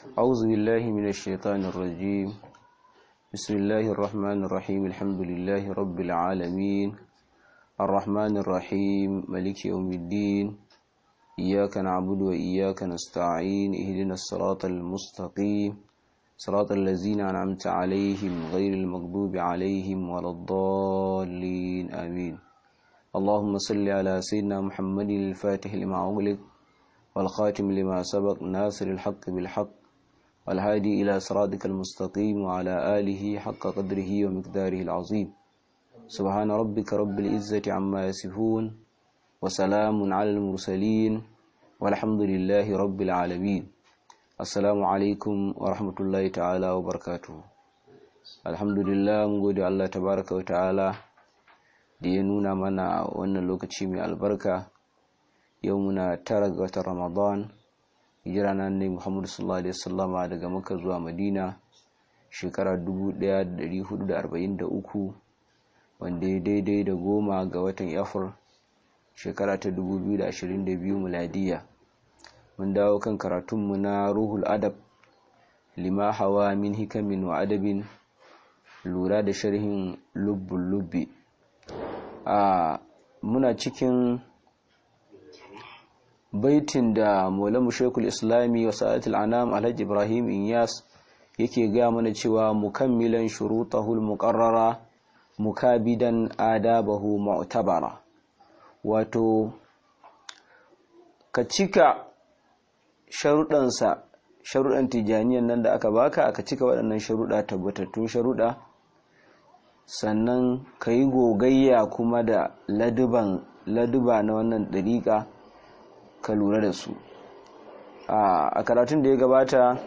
أعوذ بالله من الشيطان الرجيم بسم الله الرحمن الرحيم الحمد لله رب العالمين الرحمن الرحيم ملك يوم الدين إياك نعبد وإياك نستعين اهدنا الصراط المستقيم صراط الذين أنعمت عليهم غير المغضوب عليهم ولا الضالين آمين اللهم صل على سيدنا محمد الفاتح لما أغلق والخاتم لما سبق ناصر الحق بالحق والهادي إلى صراطك المستقيم وعلى آله حق قدره ومقداره العظيم سبحان ربك رب العزة عما يصفون وسلام على المرسلين والحمد لله رب العالمين السلام عليكم ورحمة الله تعالى وبركاته الحمد لله mun gode Allah tabaraka wa ta'ala da ya nuna mana wannan lokaci mai albarka yau muna tara ga watan Ramadan hijira na ne Muhammadu sallallahu alaihi wasallama daga Makka zuwa Madina shekara 1443 wanda ya daidai da goma ga watan Afril shekara ta 2022 miladiya mun dawo kan karatunmu na Ruhul Adab lima hawa min hikamin wa adabin lura da sharhin lubbul lubbi a muna cikin baitin da maulamu shekul islami wa sa'atul anam alhaji ibrahim inyas yake gaya mana cewa mukammilan shurutahul muqarrara mukabidan adabahu mu'tabara wato ka cika sharuɗansa sharuɗan tijaniyan nan da aka baka ka cika waɗannan sharuɗa tabbatattun sharuɗa sannan ka yi gogayya kuma da laduban laduba na wannan ɗariƙa ka lura da su a karatun da ya gabata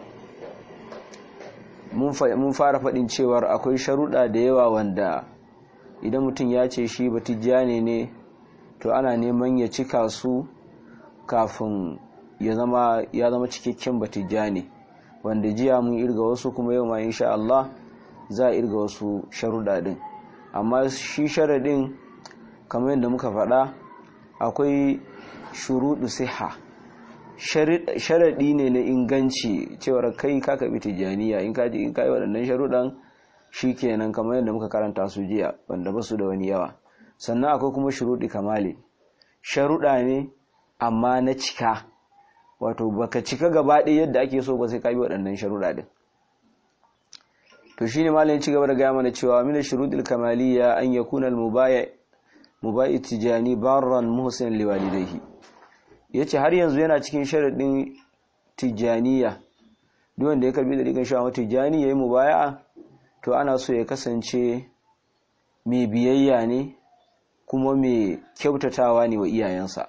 mun fara faɗin cewar akwai sharuɗa da yawa wanda idan mutum ya ce shi batijjani ne to ana neman ya cika su kafin ya zama ya zama cikakken batijjani wanda jiya mun irga wasu kuma yau ma insha Allah za a irga wasu sharuɗa din amma shi sharaɗin kamar yadda muka faɗa akwai shuruɗu siha sharaɗi ne na inganci cewar kai ka kaɓi tijjaniya in ka in ka yi waɗannan sharuɗan shi kenan kamar yadda muka karanta su jiya wanda ba su da wani yawa sannan akwai kuma shuruɗi kamali sharuɗa ne amma na cika wato baka cika gaba ɗaya yadda ake so ba sai ka bi waɗannan sharuɗa din to shine malamin ci gaba da gaya mana cewa min shuruɗil kamaliya an yakuna al-mubaya mubai tijani barran muhsin liwalidayhi yace har yanzu yana cikin sharadin tijaniya duk wanda ya karbi da rigan shawa tijani yayi mubaya'a to ana so ya kasance mai biyayya ne kuma mai kyautatawa ne wa iyayensa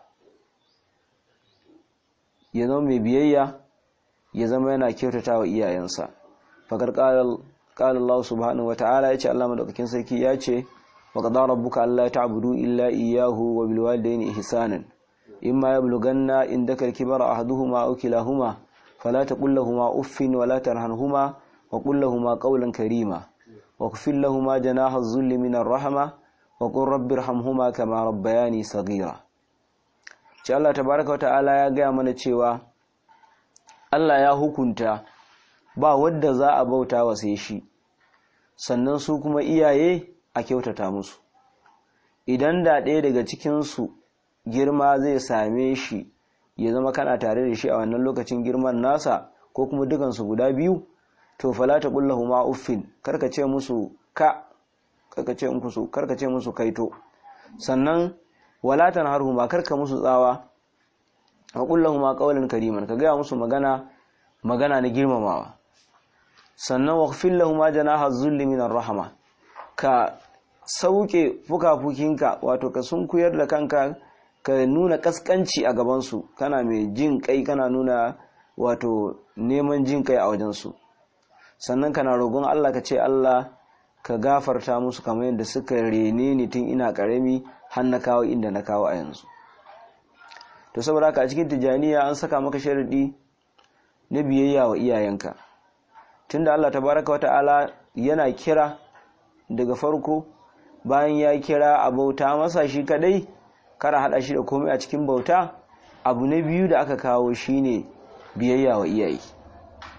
ya zama mai biyayya ya zama yana kyautatawa iyayensa fakar qala Allah subhanahu wataala yace Allah madaukakin sarki yace وقضى ربك ألا تعبدوا إلا إياه وبالوالدين إحسانا إما يبلغن عندك الكبر أحدهما أو كلاهما فلا تقل لهما أف ولا ترهنهما وقل لهما قولا كريما واغفر لهما جناح الذل من الرحمة وقل رب ارحمهما كما ربياني صغيرا ce Allah tabaraka wata'ala ya gaya mana cewa Allah ya hukunta ba wadda za a bauta wa sai shi sannan su kuma iyaye a kyautata musu idan da ɗaya daga cikinsu girma zai same shi ya zama kana tare da shi a wannan lokacin girman nasa ko kuma dukansu guda biyu to fala ta kullahu ma uffin karka ce musu ka karka ce musu karka ce musu kaito sannan wala tanharhu ma karka musu tsawa wa kullahu ma qawlan kariman ka gaya musu magana magana na girmamawa sannan waqfil lahum ma janaha zulli min rahma ka sauke fukafukinka wato ka sunkuyar da kanka ka nuna kaskanci a gabansu kana mai jin kai kana nuna wato neman jin kai a wajensu sannan kana rogon Allah ka ce Allah ka gafarta musu kamar yadda suka rene ni tun ina karami har na kawo inda na kawo a yanzu to saboda haka a cikin tijaniya an saka maka sharadi na biyayya wa iyayenka tunda Allah tabaraka wata'ala yana kira daga farko bayan ya kira a bauta masa shi kadai kara hada shi da komai a cikin bauta abu na biyu da aka kawo shine biyayya wa iyaye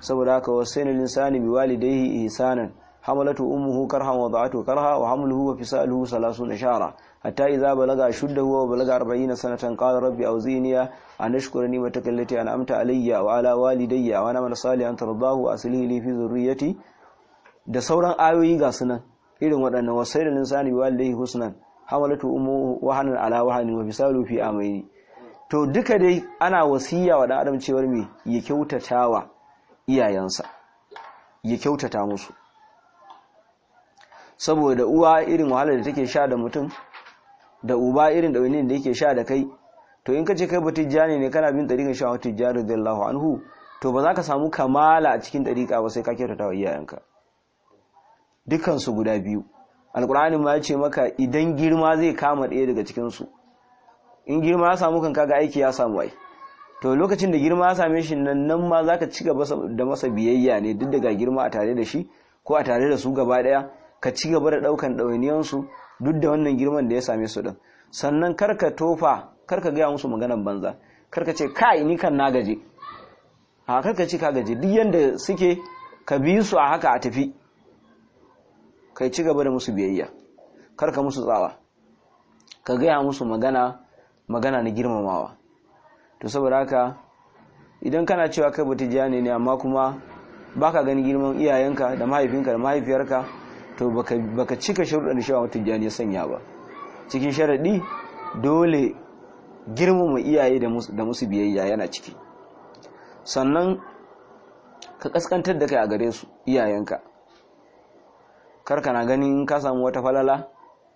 saboda haka wasainal insani biwalidayhi ihsanan حملته أمه كرها وضعته كرها وحمله وفصاله ثلاثون شهرا حتى إذا بلغ أشده وبلغ أربعين سنة قال ربي أوزيني أن أشكر نعمتك التي أنعمت علي وعلى والدي وأنا من صالحا ترضاه وأصله لي في ذريتي da sauran ayoyi ga sunan irin waɗannan wasai da linsani bi walidayhi husnan hamalatu ummu wahanan ala wahanin wa bisalu fi amaini to duka dai ana wasiya wa dan adam cewar me ya kyautatawa iyayensa ya kyautata musu saboda uwa irin wahalar da take sha da mutum da uba irin ɗaunin da yake sha da kai to in ka ce kai ba tijjani ne kana bin ɗariƙar sha wata tijjani radiyallahu anhu to ba za ka samu kamala a cikin ɗariƙa ba sai ka kyautata wa iyayenka dukansu guda biyu alƙur'ani ma ya ce maka idan girma zai kama ɗaya daga cikinsu in girma ya samu kan kaga aiki ya samu ai to lokacin da girma ya same shi nan nan ma za ka ci gaba da masa biyayya ne duk daga girma a tare da shi ko a tare da su gaba ɗaya ka ci gaba da ɗaukan ɗawainiyansu duk da wannan girman da ya same su ɗin sannan karka tofa karka gaya musu maganan banza karka ce kai ni kan na gaje a karka ce ka gaje duk yanda suke ka bi su a haka a tafi kai ci gaba da musu biyayya karka musu tsawa ka gaya musu magana magana na girmamawa to saboda haka idan kana cewa kai batijani ne amma kuma baka gani girman iyayenka da mahaifinka da mahaifiyarka to baka cika sharuɗan da shawarar tijjani ya sanya ba cikin sharaɗi dole girmama iyaye da musu biyayya yana ciki sannan ka kaskantar da kai a gare su iyayenka kar kana ganin ka samu wata falala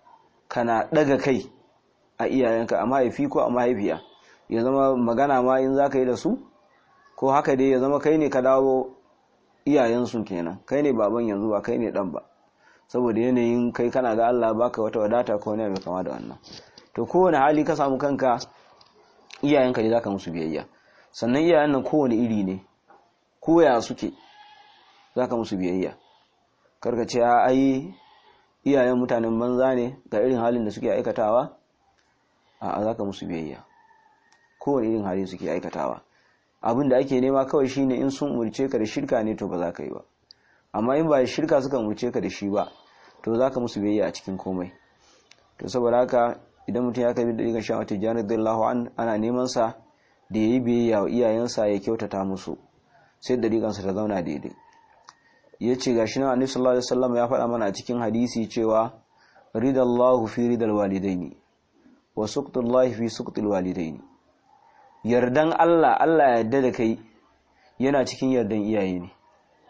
kana ɗaga kai a iyayenka a mahaifi ko a mahaifiya ya zama magana ma in za ka yi da su ko haka dai ya zama kai ne ka dawo iyayensu kenan kai ne baban yanzu ba kai ne ɗan ba saboda yanayin kai kana ga Allah baka wata wadata ko ne mai kama da wannan to kowane hali ka samu kanka iyayenka ne zaka musu biyayya sannan iyayen nan kowane iri ne koya suke zaka musu biyayya karka ce ai iyayen mutanen banza ne ga irin halin da suke aikatawa a zaka musu biyayya kowane irin hali suke aikatawa abin da ake nema kawai shine in sun umurce ka da shirka ne to ba za ka yi ba amma in ba shirka suka umurce ka da shi ba to za ka musu biyayya a cikin komai to saboda haka idan mutum ya kai da rigar shan wata janar dallahu an ana neman sa da ya yi biyayya wa iyayensa ya kyautata musu sai da rigansa ta zauna daidai ya ce ga shi na annabi sallallahu alaihi wasallam ya faɗa mana a cikin hadisi cewa ridallahu fi ridal walidaini wa suqtullahi fi suqtil walidaini yardan Allah Allah ya yarda da kai yana cikin yardan iyaye ne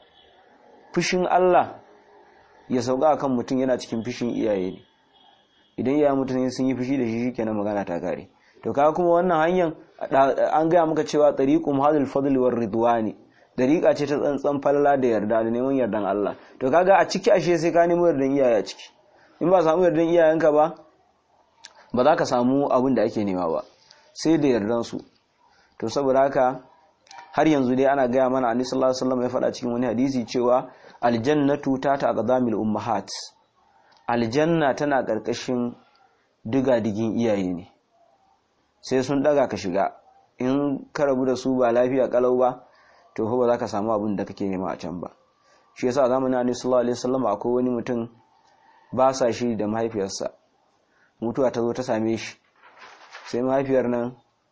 fushin Allah ya sauka akan mutum yana cikin fushin iyaye ne idan iyaye mutum sun yi fushi da shi shikenan magana ta kare to kaga kuma wannan hanyar an gaya maka cewa tariqum hadil fadl war ridwani dariqa ce ta tsantsan falala da yarda da neman yardan Allah to kaga a ciki ashe sai ka nemo yardan iyaye a ciki in ba samu yardan iyayenka ba ba za ka samu abin da ake nema ba sai da yardan su to saboda haka har yanzu dai ana gaya mana annabi sallallahu alaihi wasallam ya faɗa cikin wani hadisi cewa aljannatu ta taqdamil ummahat aljanna tana karkashin diga-digin iyaye ne sai sun daga ka shiga in ka rabu da su ba lafiya kalau ba to fa ba za ka samu abin da kake nema a can ba shi yasa zamanin annabi sallallahu alaihi wasallam akwai wani mutum ba sa shi da mahaifiyarsa mutuwa ta zo ta same shi sai mahaifiyar nan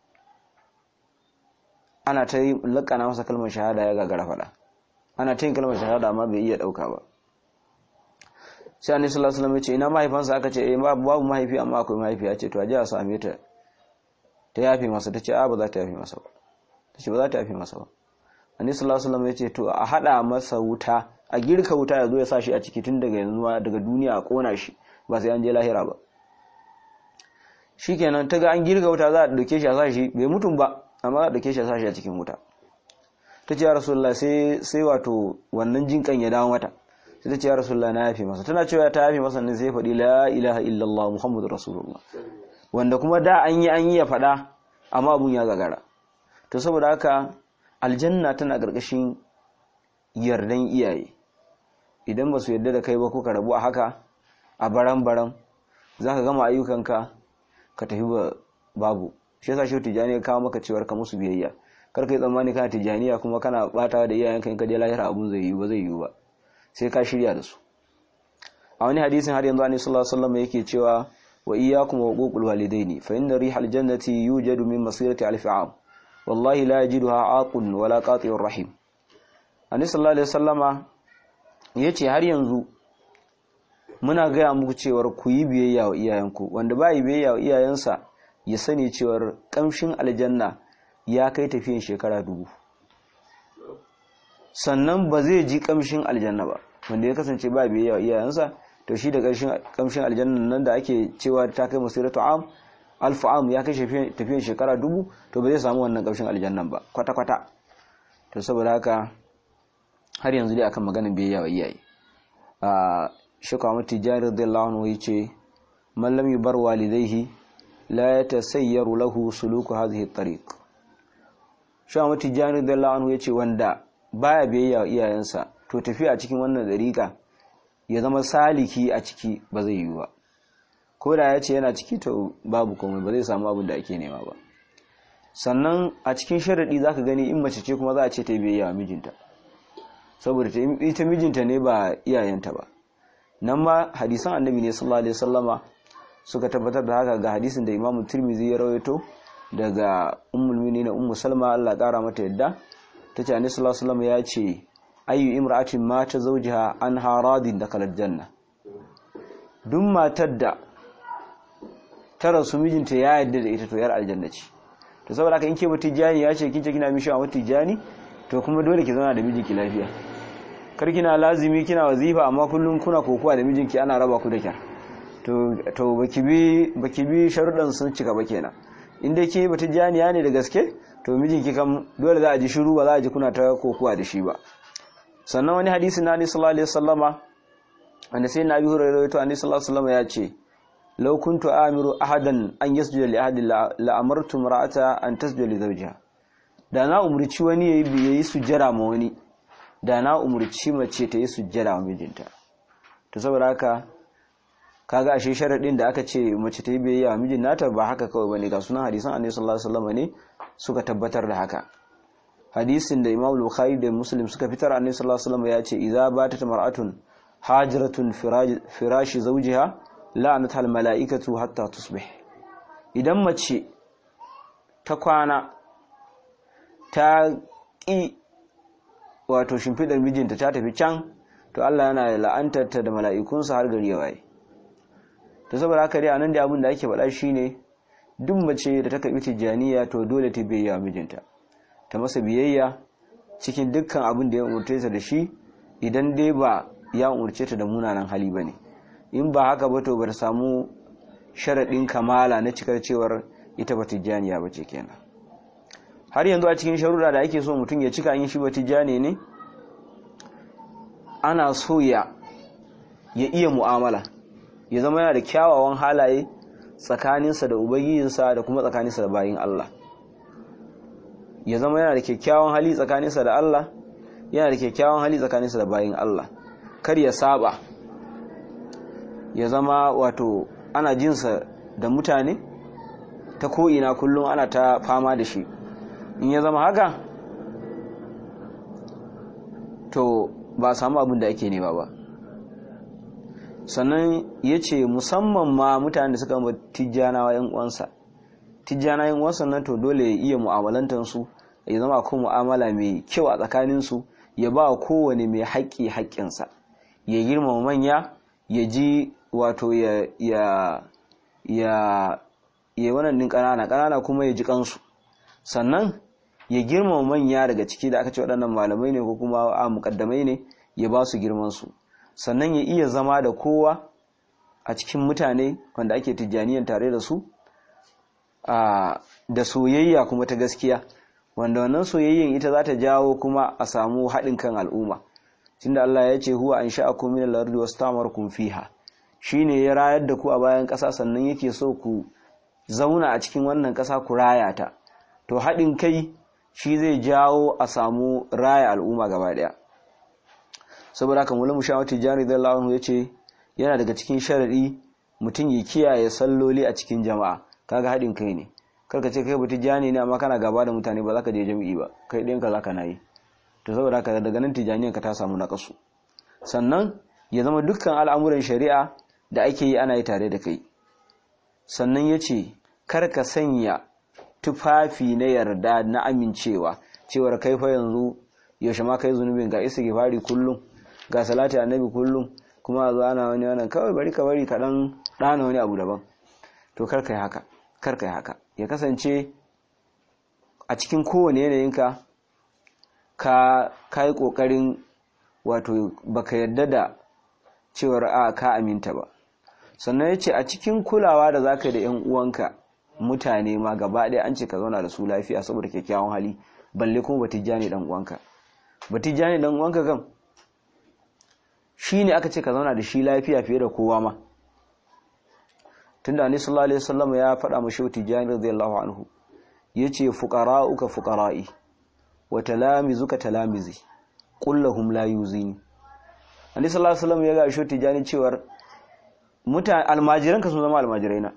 ana ta yi lakana masa kalmar shahada ya gagara faɗa ana ta yin kalmar shahada amma bai iya ɗauka ba sai annabi sallallahu alaihi wasallam ya ce ina mahaifansa aka ce eh babu mahaifi amma akwai mahaifi ya ce to a je a same ta ta yafe masa ta ce a ba za ta yafe masa ba ta ce ba za ta yafe masa ba annabi sallallahu alaihi wasallam ya ce to a hada masa wuta a girka wuta ya zo ya sa shi a ciki tun daga yanzu daga duniya a kona shi ba sai an je lahira ba shikenan ta ga an girka wuta za a dauke shi a sa shi bai mutum ba amma za a dauke shi a sa shi a cikin wuta ta ce ya rasulullah sai sai wato wannan jinkan ya dawo mata sai ta ce ya rasulullah na yafe masa tana cewa ta yafe masa ne sai faɗi la ilaha illallah muhammadur rasulullah wanda kuma da an yi an yi ya faɗa amma abun ya gagara to saboda haka aljanna tana ƙarƙashin yardan iyaye idan ba su yarda da kai ba ko ka rabu a haka a baran baran za ka gama ayyukanka ka tafi ba babu shi yasa shi tijani ya kawo maka cewar ka musu biyayya kar kai tsammani kana tijaniya kuma kana batawa da iyayenka in ka je lahira abun zai yi ba zai yi ba sai ka shirya da su a wani hadisin har yanzu annabi sallallahu alaihi wasallam yake cewa wa iyyakum wa uququl walidaini fa inna rihal jannati yujadu min masirati alf am wallahi la yajiduha aqun wala qati'ur rahim annabi sallallahu alaihi wasallama yace har yanzu muna gaya muku cewar ku yi biyayya wa iyayenku wanda ba yi biyayya wa iyayensa ya sani cewar kamshin aljanna ya kai tafiyan shekara dubu sannan ba zai ji kamshin aljanna ba wanda ya kasance ba biyayya wa iyayensa to shi da kamshin aljanna nan da ake cewa ta kai masiratu am alfu am ya kai tafiyan shekara dubu to ba zai samu wannan kamshin aljannan ba kwata-kwata to saboda haka har yanzu dai akan maganin biyayya wa iyaye a shekwa mati jari radiyallahu anhu yace man lam yubar walidayhi la yatasayyaru lahu suluku hadhihi at-tariq shekwa mati jari radiyallahu anhu yace wanda baya biyayya wa iyayensa to tafiya a cikin wannan dariƙa ya zama saliki a ciki ba zai yi ba ko da ya ce yana ciki to babu komai ba zai samu abin da ake nema ba sannan a cikin sharaɗi za ka gani in mace ce kuma za a ce ta biyayya wa mijinta saboda ita mijinta ne ba iyayenta ba nan ma hadisan annabi ne sallallahu alaihi wasallama suka tabbatar da haka ga hadisin da imamu tirmizi ya rawaito daga ummul mu'minin ummu salma Allah kara mata yadda tace annabi sallallahu alaihi wasallama ya ce ayyu imra'atin mata zawjiha an haradin da kalar janna duk matar da ta rasu mijinta ya yarda da ita to yar aljanna ce to saboda haka in ke mutijani ya ce kince kina mishi a mutijani to kuma dole ki zauna da mijinki lafiya kar kina lazimi kina wazifa amma kullum kuna kokuwa da mijinki ana raba ku da kyar to to baki bi baki bi sharuɗan sun cika ba kenan in dai ke mutijaniya ne da gaske to mijinki kam dole za a ji shiru ba za a ji kuna ta kokuwa da shi ba sannan wani hadisi na Annabi sallallahu alaihi wasallama wanda sai Nabi Hurairah to Annabi sallallahu alaihi wasallama ya ce law kuntu amiru ahadan an yasjuda li ahadin la amartu mar'ata an tasjuda li zawjiha da na umurci wani yayi yayi sujjara ma wani da na umurci mace ta yi sujjara wa mijinta to saboda haka kaga ashe sharadin da aka ce mace ta yi biyayya wa mijin nata ba haka kawai bane ga sunan hadisan Annabi sallallahu alaihi wasallama ne suka tabbatar da haka hadisin da Imam Bukhari da Muslim suka fitar Annabi sallallahu alaihi wasallam ya ce idza batat mar'atun hajiratun firashi zawjiha la'anat al mala'ikatu hatta tusbih idan mace ta kwana ta ki wato shimfidar mijinta ta tafi can to Allah yana la'antar ta da mala'ikunsa har gari ya waye to saboda haka dai anan da abin da ake faɗa shine duk mace da ta karbi tijaniya to dole ta biya mijinta ta masa biyayya cikin dukkan abin da ya umurce ta da shi idan dai ba ya umurce ta da munanan hali bane in ba haka ba to ba ta samu sharaɗin kamala na cikar cewar ita ba tijjaniya ba ce kenan har yanzu a cikin sharuɗa da ake so mutum ya cika yin shi ba tijjani ne ana so ya ya iya mu'amala ya zama yana da kyawawan halaye tsakaninsa da ubangijinsa da kuma tsakaninsa da bayin Allah ya zama yana da kyakkyawan hali tsakaninsa da Allah yana da kyakkyawan hali tsakaninsa da bayin Allah kar ya saba ya zama wato ana jinsa da mutane ta ko'ina kullum ana ta fama da shi in ya zama haka to ba samu abin da ake nema ba sannan ya ce musamman ma mutane da suka tijjanawa yan uwansa tijjana yan uwansa nan to dole ya iya mu'amalantansu ya zama ko mu'amala mai kyau a tsakaninsu ya ba kowane mai haƙƙi haƙƙinsa ya girmama manya ya ji wato ya ya ya ya wannan din ƙanana ƙanana kuma ya ji kansu sannan ya girmama manya daga ciki da aka ce waɗannan malamai ne ko kuma a muƙaddamai ne ya ba su girmansu sannan ya iya zama da kowa a cikin mutane wanda ake tijjaniyan tare da su da soyayya kuma ta gaskiya wanda wannan soyayyen ita za ta jawo kuma a samu haɗin kan al'umma tunda Allah ya ce huwa an sha'akum min al-ardi wastamarkum fiha shine ya rayar da ku a bayan ƙasa sannan yake so ku zauna a cikin wannan ƙasa ku raya ta to haɗin kai shi zai jawo a samu raya al'umma gaba ɗaya saboda haka mulamu shawati jari radiyallahu anhu yace yana daga cikin sharadi mutum ya kiyaye salloli a cikin jama'a kaga haɗin kai ne karka ce kai batijani ne amma kana gaba da mutane ba za ka je jami'i ba kai ɗayanka za ka na yi to saboda haka daga nan tijaniyan ka ta samu naƙasu sannan ya zama dukkan al'amuran shari'a da ake yi ana yi tare da kai sannan ya ce kar ka sanya tufafi na yarda na amincewa cewar kai fa yanzu yaushe ma kai zunubin ga isa fari kullum ga salati annabi kullum kuma a zo ana wani wannan kawai bari ka bari ka dan ɗana wani abu daban to kar kai haka kar kai haka ya kasance a cikin kowane yanayinka ka kai kokarin wato baka yarda da cewar a ka aminta ba sannan ya ce a cikin kulawa da zaka da yan uwanka mutane ma gaba ɗaya an ce ka zauna da su lafiya saboda kyakkyawan hali balle kuma batijjani dan uwanka batijjani dan uwanka kan shine aka ce ka zauna da shi lafiya fiye da kowa ma tunda annabi sallallahu alaihi wasallam ya faɗa mu shehu tijjani radiyallahu anhu yace fuqara'uka fuqara'i wa talamizuka talamizi qul lahum la yuzini annabi sallallahu alaihi wasallam ya ga shehu tijjani cewar mutane almajiranka sun zama almajiraina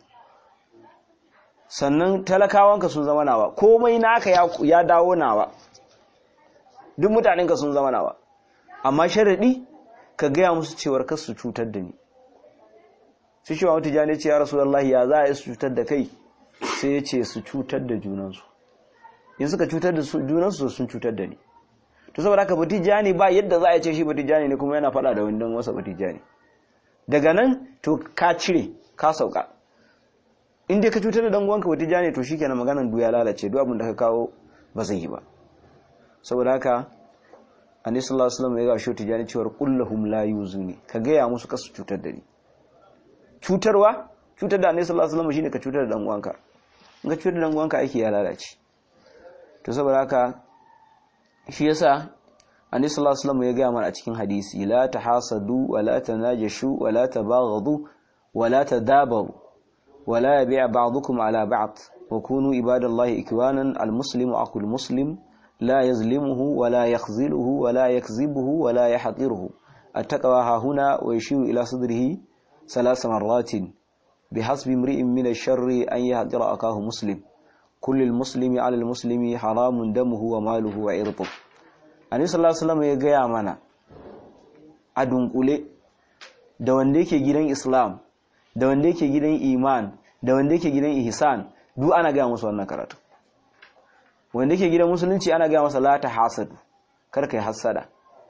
sannan talakawanka sun zama nawa komai naka ya dawo nawa duk mutanenka sun zama nawa amma sharadi ka gaya musu cewar kar su cutar da ni su cewa wata jani ce ya rasulullahi ya za a yi su cutar da kai sai ya ce su cutar da junansu in suka cutar da junansu sun cutar da ni to saboda haka batijani ba yadda za a ce shi batijani ne kuma yana faɗa da wani don wasa batijani daga nan to ka cire ka sauka in dai ka cutar da danguwanka wata jane to shikenan maganan du ya lalace duk abin da ka kawo ba zai yi ba saboda haka annabi sallallahu alaihi wasallam ya ga shi tijani cewa kullahum la yuzuni ka gaya musu kasu cutar da ni cutarwa cutar da annabi sallallahu alaihi wasallam shine ka cutar da danguwanka in ka cutar da danguwanka aiki ya lalace to saboda haka shi yasa annabi sallallahu alaihi wasallam ya gaya mana a cikin hadisi la tahasadu wa la tanajashu wa la tabaghadu wa la tadabaru ولا يبيع بعضكم على بعض وكونوا عباد الله إكوانا المسلم أخو المسلم لا يظلمه ولا يخذله ولا يكذبه ولا يحقره التقوى ها هنا ويشير إلى صدره ثلاث مرات بحسب امرئ من الشر أن يهدر أخاه مسلم كل المسلم على المسلم حرام دمه وماله وعرضه النبي صلى الله عليه وسلم ya gaya mana a dunkule da wanda yake gidan Islam da wanda yake gidan iman da wanda yake gidan ihsan duk ana gaya musu wannan karatu wanda yake gidan musulunci ana gaya masa la ta hasadu kar kai hasada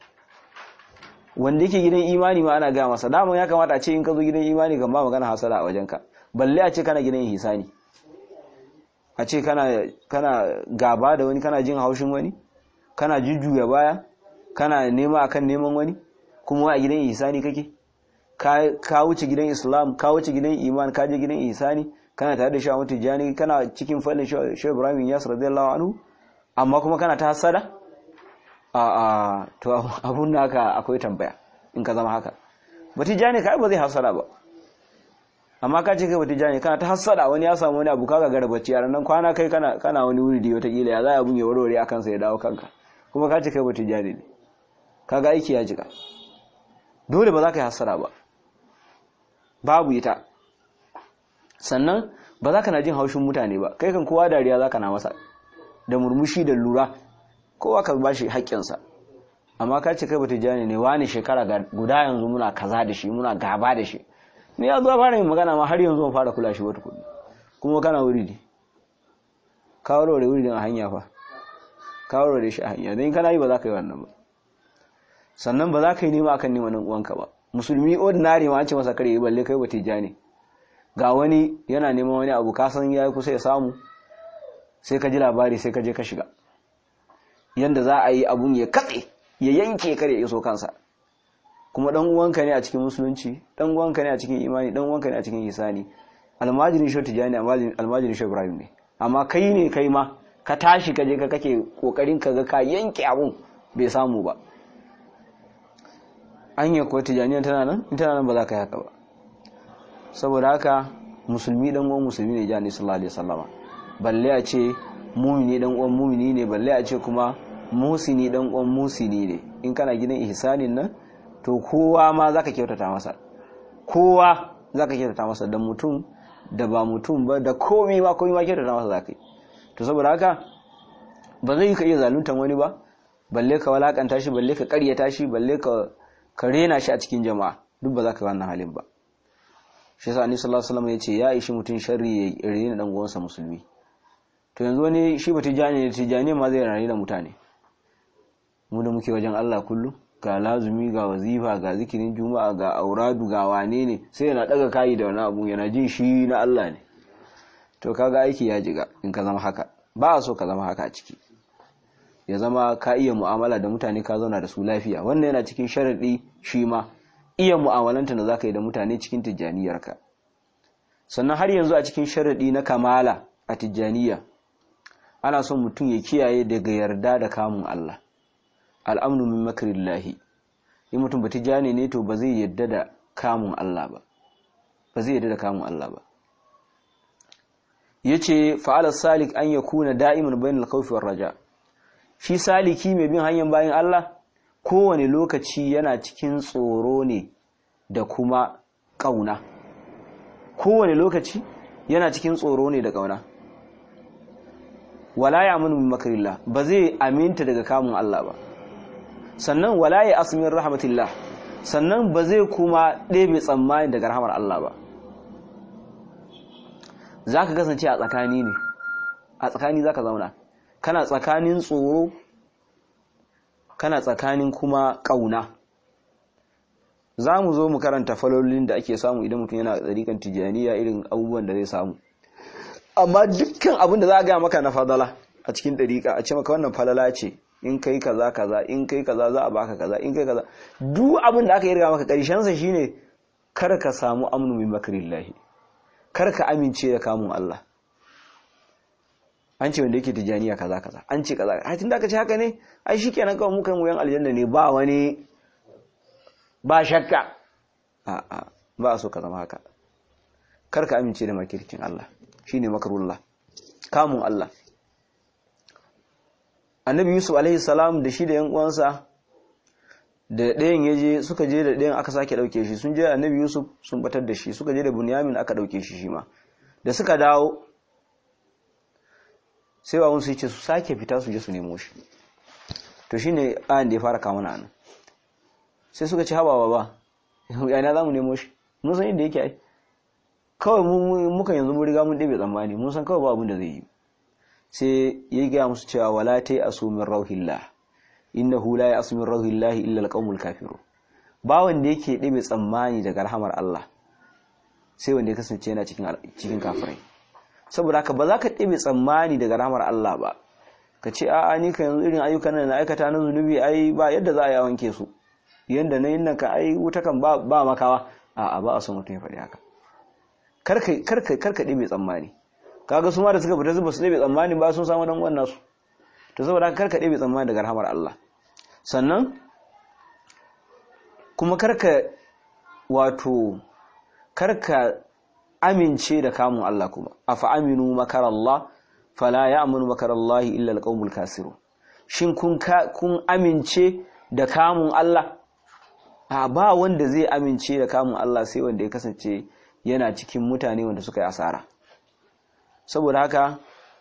wanda yake gidan imani ma ana gaya masa daman ya kamata a ce in ka zo gidan imani kan ba magana hasada a wajenka balle a ce kana gidan ihsani a ce kana kana gaba da wani kana jin haushin wani kana jujjuya baya kana nema akan neman wani kuma a gidan ihsani kake ka wuce gidan islam ka wuce gidan iman ka je gidan ihsani kana tare da shawu tijani kana cikin fadin shawu ibrahim yas radiyallahu anhu amma kuma kana ta hasada a a to abun naka akwai tambaya in ka zama haka batijani kai ba zai hasada ba amma ka ce kai batijani kana ta hasada wani ya samu wani abu kaga gara bacci yaran nan kwana kai kana kana wani wuri da wata kila ya za abun ya warware akan sa ya dawo kanka kuma ka ce kai batijani ne kaga aiki ya jika dole ba za ka yi hasada ba babu ita sannan ba za ka na jin haushin mutane ba kai kan kowa dariya za ka na masa da murmushi da lura kowa ka ba shi haƙƙinsa amma ka ce kai bata jani ne wani shekara guda yanzu muna kaza da shi muna gaba da shi ni ya zuwa fara yin magana ma har yanzu fara kula shi wata kuɗi kuma kana wuri ne ka warware wuri din a hanya fa ka warware shi a hanya don kana yi ba za ka yi wannan ba sannan ba za ka yi nema akan neman uwanka ba musulmi ordinary ma an ce masa kare balle kai bata jani ga wani yana neman wani abu ka san yayi kusa ya samu sai ka ji labari sai ka je ka shiga yanda za a yi abun ya katse ya yanke kare ya iso kansa kuma dan uwanka ne a cikin musulunci dan uwanka ne a cikin imani dan uwanka ne a cikin isani almajiri shi tijani almajiri shi ibrahim ne amma kai ne kai ma ka tashi ka je ka kake kokarin ka ga ka yanke abun bai samu ba anya ko tijaniya tana nan in tana nan ba za ka yi haka ba saboda haka musulmi dan uwan musulmi ne jani sallallahu alaihi wasallama balle a ce mumini dan uwan mumini ne balle a ce kuma musini dan uwan musini ne in kana gidan ihsanin nan to kowa ma zaka kyautata masa kowa zaka kyautata masa dan mutum da ba mutum ba da komai ma komai ma kyautata masa za ka yi to saboda haka ba zai ka iya zaluntan wani ba balle ka walakanta shi balle ka karyata shi balle ka ka rena shi a cikin jama'a duk ba za ka yi wannan halin ba shi yasa annabi sallallahu alaihi wasallam ya ce ya ishi mutum sharri ya rena dan uwansa musulmi to yanzu wani shi ba tijani ne tijani ma zai rena mutane mu da muke wajen Allah kullum ga lazumi ga wazifa ga zikirin juma'a ga auradu ga wane ne sai yana daga kayi da wani abu yana jin shi na Allah ne to kaga aiki ya jiga in ka zama haka ba a so ka zama haka a ciki ya zama ka iya mu'amala da mutane ka zauna da su lafiya wannan yana cikin sharadi shi ma iya mu'amalanta da zaka yi da mutane cikin tijjaniyarka sannan har yanzu a cikin sharadi na kamala a tijjaniya ana son mutum ya kiyaye daga yarda da kamun Allah al'amnu min makrillahi in mutum ba tijjani ne to ba zai yarda da kamun Allah ba ba zai yarda da kamun Allah ba yace fa'ala salik an yakuna da'iman bainal khawfi war raja shi saliki mai bin hanyar bayan Allah kowane lokaci yana cikin tsoro ne da kuma kauna kowane lokaci yana cikin tsoro ne da kauna wala ya'munu min makrillah ba zai aminta daga kamun Allah ba sannan wala ya asmin rahmatillah sannan ba zai kuma ɗebe tsammani daga rahamar Allah ba za ka kasance a tsakani ne a tsakani za ka zauna kana tsakanin tsoro kana tsakanin kuma ƙauna za mu zo mu karanta falolin da ake samu idan mutum yana tsarikan tijaniya irin abubuwan da zai samu amma dukkan abin da za a gaya maka na fadala a cikin ɗariƙa a ce maka wannan falala ce in kai kaza kaza in kai kaza za a baka kaza in kai kaza duk abin da aka yi riga maka ƙarshen sa shine kar ka samu amnu min makrillahi kar ka amince da kamun Allah an ce wanda yake tijaniya kaza kaza an ce kaza ai tunda aka ce haka ne ai shikenan kawai mukan wuyan aljanna ne ba wani ba shakka a a ba so ka zama haka kar ka amince da makircin Allah shine makarullah kamun Allah annabi yusuf alaihi salam da shi da yan uwansa da ɗayan ya je suka je da ɗayan aka sake ɗauke shi sun je annabi yusuf sun batar da shi suka je da bunyamin aka ɗauke shi shi ma da suka dawo sai wawun su ce su sake fita su je su nemo shi to shi ne ayan da ya fara kama nan sai suka ci haɓawa ba yana za mu nemo shi mun san inda yake ai kawai muka yanzu mun riga mun ɗebe tsammani mun san kawai ba abin da zai yi sai ya gaya musu cewa wala ta yi asumin rauhillah innahu la ya'su min rauhillahi illa alqaumul kafiru ba wanda yake ɗebe tsammani daga rahamar Allah sai wanda ya kasance yana cikin cikin kafirai saboda haka ba za ka ɗebe tsammani daga rahamar Allah ba ka ce a'a ni ka yanzu irin ayyukan da na aikata na zunubi ai ba yadda za a yi wanke su yanda na yin nan ka ai wuta kan ba ba makawa a'a ba a son mutum ya faɗi haka karka karka karka ɗebe tsammani kaga su ma da suka fita su ba su ɗebe tsammani ba sun samu dan wannan su to saboda haka karka ɗebe tsammani daga rahamar Allah sannan kuma karka wato karka amince da kamun Allah kuma afa aminu makarallah fala ya'munu makarallahi illa alqaumul kasiru shin kun kun amince da kamun Allah a ba wanda zai amince da kamun Allah sai wanda ya kasance yana cikin mutane wanda suka yi asara saboda haka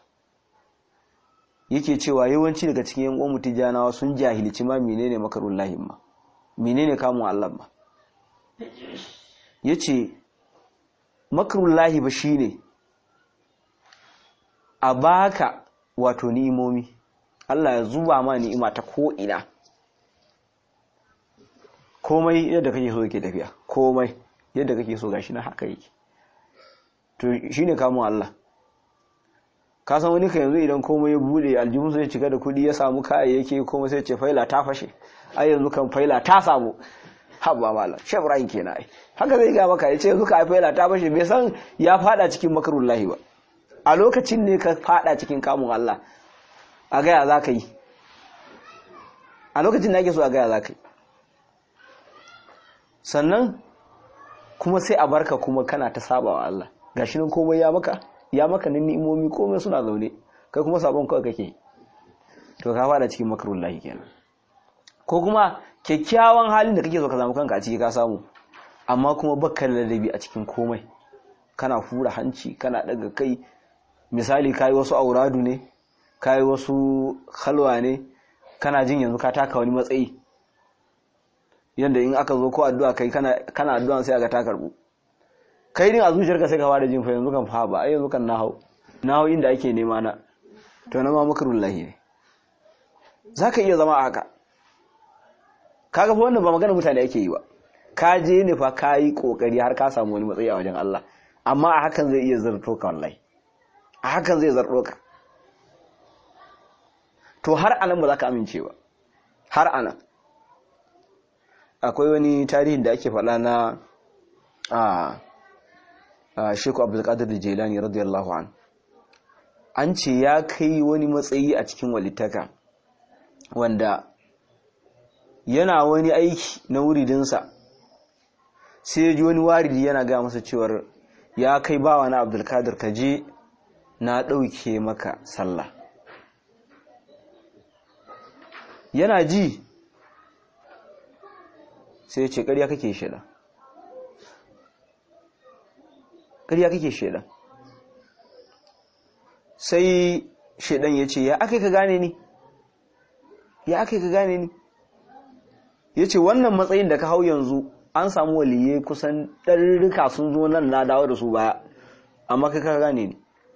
yake cewa yawanci daga cikin yan uwan mutijanawa sun jahilci ma menene makarullahi ma menene kamun Allah ma yace makarullahi ba shine a baka wato ni'imomi Allah ya zuba ma ni'ima ta ko ina komai yadda kake so yake tafiya komai yadda kake so gashi na haka yake to shine kamun Allah ka san wani ka yanzu idan komai ya bude aljihun sai cika da kudi ya samu kayayyaki komai sai ce faila ta fashe ai yanzu kan faila ta samu habba malam shebrain kenan ai haka zai ga maka yace yanzu ka faila ta fashe bai san ya fada cikin makarullahi ba a lokacin ne ka fada cikin kamun Allah a gaya za ka yi a lokacin da ake so a gaya za ka yi sannan kuma sai a barka kuma kana ta saba wa Allah gashi nan komai ya maka ya maka nan ni'imomi komai suna zaune kai kuma sabon kawai kake to ka fada cikin makarullahi kenan ko kuma kyakkyawan halin da kake so ka samu kanka a ciki ka samu amma kuma baka da ladabi a cikin komai kana hura hanci kana daga kai misali kayi wasu auradu ne kayi wasu halwa ne kana jin yanzu ka taka wani matsayi yadda in aka zo ko addu'a kai kana addu'a sai aga ta karbu kai din a zuciyarka sai ka fara jin fa yanzu kan fa ba ai yanzu kan nahau nahau inda ake nema na to na ma makrullahi ne zaka iya zama a haka kaga fa wannan ba magana mutane ake yi ba ka je ne fa kayi kokari har ka samu wani matsayi a wajen Allah amma a hakan zai iya zarto ka wallahi a hakan zai zarto ka to har anan ba za ka amince ba har anan akwai wani tarihin da ake faɗa na a sheku abdulkadir jelani radiyallahu an an ce ya kai wani matsayi a cikin walittaka wanda yana wani aiki na wuridinsa sai ya ji wani waridi yana gaya masa cewar ya kai bawa na abdulkadir ka je na ɗauke maka sallah yana ji sai ya ce ƙarya kake shida ƙarya kake shida sai shaidan ya ce ya aka ka gane ni ya aka ka gane ni ya ce wannan matsayin da ka hau yanzu an samu waliye kusan ɗarurruka sun zo nan na dawo da su baya amma kai ka gane ni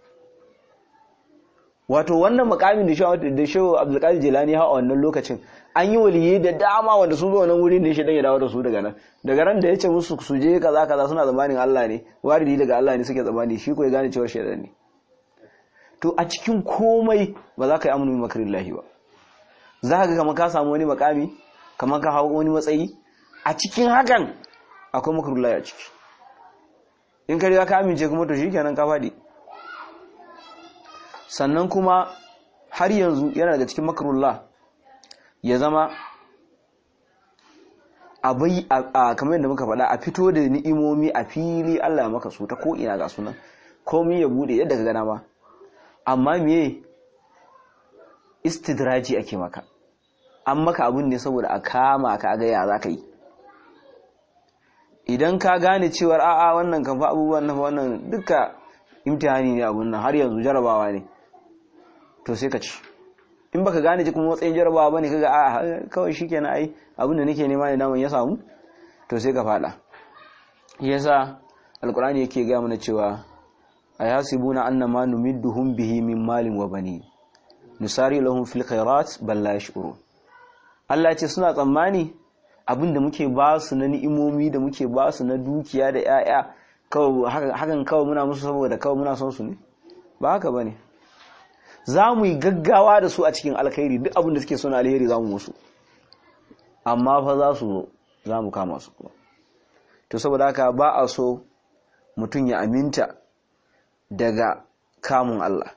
wato wannan makamin da shehu abdulkadir jelani hau a wannan lokacin an yi waliye da dama wanda sun zo wannan wurin da shi dan ya dawo da su daga nan daga ran da ya ce musu su je kaza kaza suna zamanin Allah ne waridi daga Allah ne suke zamani shi ko ya gane cewa shaidan ne to a cikin komai ba za ka yi amunu makarillahi ba za ka ga kamar ka samu wani makami kamar ka hau wani matsayi a cikin hakan akwai makarillahi a ciki in ka riga ka amince kuma to shikenan ka faɗi sannan kuma har yanzu yana daga cikin makarullah ya zama abai a kamar yadda muka faɗa a fito da ni'imomi a fili Allah maka su ta ko'ina ga sunan komai ya bude yadda ka gana ma amma me istidraji ake maka an maka abin ne saboda a kama ka ga ya za ka yi idan ka gane cewar a'a wannan kan fa abubuwan na wannan duka imtihani ne abun nan har yanzu jarabawa ne to sai ka ci in baka gane kuma matsayin jarabawa bane kaga a kawai shikenan ai abin da nake nema ne namun ya samu to sai ka fada yasa alqur'ani yake ga mana cewa ayasibuna annama numidduhum bihi min malin wa bani nusari lahum fil khairat bal la yash'urun Allah ya ce suna tsammani abin da muke ba su na ni'imomi da muke ba su na dukiya da 'ya'ya hakan kawai muna musu saboda kawai muna son su ne ba haka ba ne za mu yi gaggawa da su a cikin alkhairi duk abin da suke suna alheri za mu musu amma fa za su zo za mu kama su kuma to saboda haka ba a so mutum ya aminta daga kamun Allah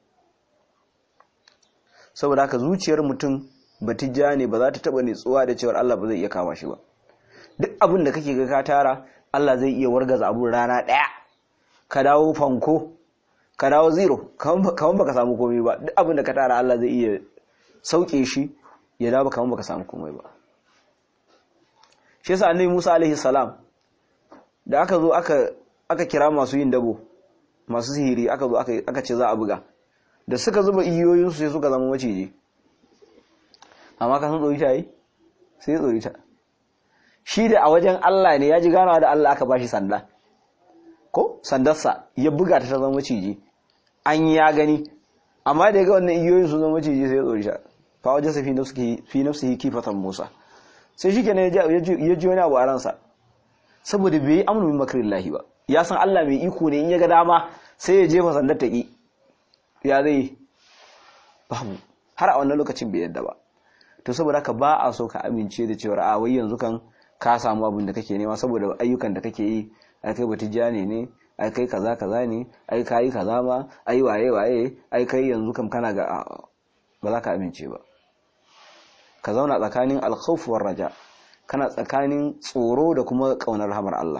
saboda haka zuciyar mutum batijja ne ba za ta taba nitsuwa da cewar Allah ba zai iya kama shi ba duk abin da kake ga ka tara Allah zai iya wargaza abun rana ɗaya ka dawo fanko ka dawo zero kaman baka samu komai ba duk abin da ka tara Allah zai iya sauke shi ya dawo kaman baka samu komai ba shi yasa annabi Musa alaihi salam da aka zo aka aka kira masu yin dabo masu sihiri aka zo aka ce za a buga da suka zuba iyoyin su sai suka zama maciji amma ka san tsori ta yi sai tsori ta shi da a wajen Allah ne ya ji ganawa da Allah aka bashi sanda ko sandarsa ya buga ta ta zama maciji an ya gani amma da ya ga wannan iyoyin su zama maciji sai ya tsori ta fa wajen sa fi nafsihi kifatan Musa sai shi kenan ya ji wani abu a ransa saboda bai yi amnu min makarillahi ba ya san Allah mai iko ne in ya ga dama sai ya jefa sandar ta ki ya zai babu har a wannan lokacin bai yadda ba to saboda haka ba a so ka amince da cewa a wai yanzu kan ka samu abin da kake nema saboda ayyukan da kake yi ai kai batijani ne ai kai kaza kaza ne ai kai kaza ma ai waye waye ai kai yanzu kam kana ga ba za ka amince ba ka zauna tsakanin alkhawf war raja kana tsakanin tsoro da kuma kaunar rahmar Allah